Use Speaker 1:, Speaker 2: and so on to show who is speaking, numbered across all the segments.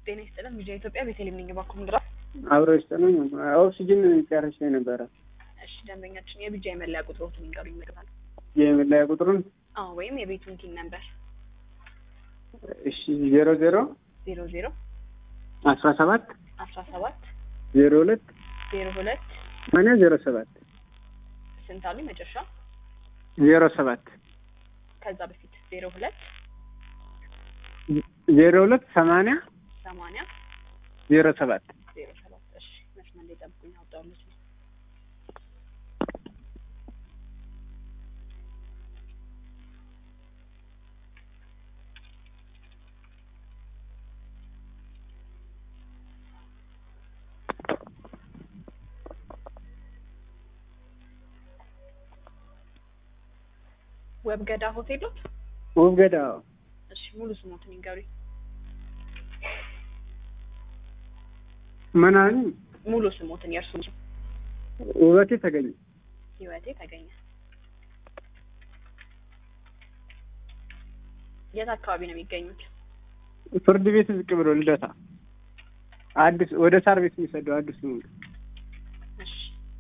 Speaker 1: ጤና ይስጥልን። ሚዲያ ኢትዮጵያ ቤተልሔም ነኝ። እባክዎ ምን ልርዳዎት?
Speaker 2: አብሮ ይስጠሉኝ። ኦክሲጅን ጨርሼ ነበረ።
Speaker 1: እሺ ደንበኛችን የቢጃ የመለያ ቁጥሮትን ይንገሩኝ ይመጣል።
Speaker 2: የመለያ ቁጥሩን
Speaker 1: አዎ ወይም የቤቱን ቲን ነምበር
Speaker 2: እሺ ዜሮ ዜሮ
Speaker 1: ዜሮ ዜሮ
Speaker 2: አስራ ሰባት
Speaker 1: አስራ ሰባት
Speaker 2: ዜሮ ሁለት
Speaker 1: ዜሮ ሁለት
Speaker 2: ሰማንያ ዜሮ ሰባት
Speaker 1: ስንት አሉኝ መጨረሻ?
Speaker 2: ዜሮ ሰባት
Speaker 1: ከዛ በፊት ዜሮ ሁለት
Speaker 2: ዜሮ ሁለት ሰማንያ
Speaker 1: ሰማንያ
Speaker 2: ዜሮ ሰባት
Speaker 1: ዜሮ ሰባት እሺ መስመር ላይ ጠብቁኝ። አውጣዋለች ነው ወብገዳ ሆቴል ነው?
Speaker 2: ውብገዳ
Speaker 1: እሺ ሙሉ ስሞትን ይንገሩኝ።
Speaker 2: መናኝ
Speaker 1: ሙሉ ስሞትን የእርሱ
Speaker 2: ውበቴ ተገኘ
Speaker 1: ህይወቴ ተገኘ። የት አካባቢ ነው የሚገኙት?
Speaker 2: ፍርድ ቤት ዝቅ ብሎ ልደታ አዲስ ወደ ሳር ቤት የሚሰደው አዲስ ነው።
Speaker 1: እሺ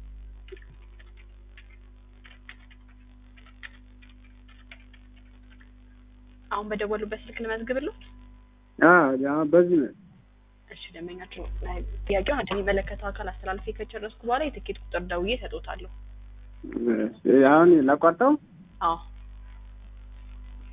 Speaker 1: አሁን በደወሉበት ስልክ ልመዝግብልዎት?
Speaker 2: አዎ በዚህ ነው።
Speaker 1: እሺ ደንበኛችን ጥያቄውን ወደሚመለከተው አካል አስተላልፌ ከጨረስኩ በኋላ የትኬት ቁጥር ደውዬ እሰጥዎታለሁ።
Speaker 2: አሁን ላቋርጠው?
Speaker 1: አዎ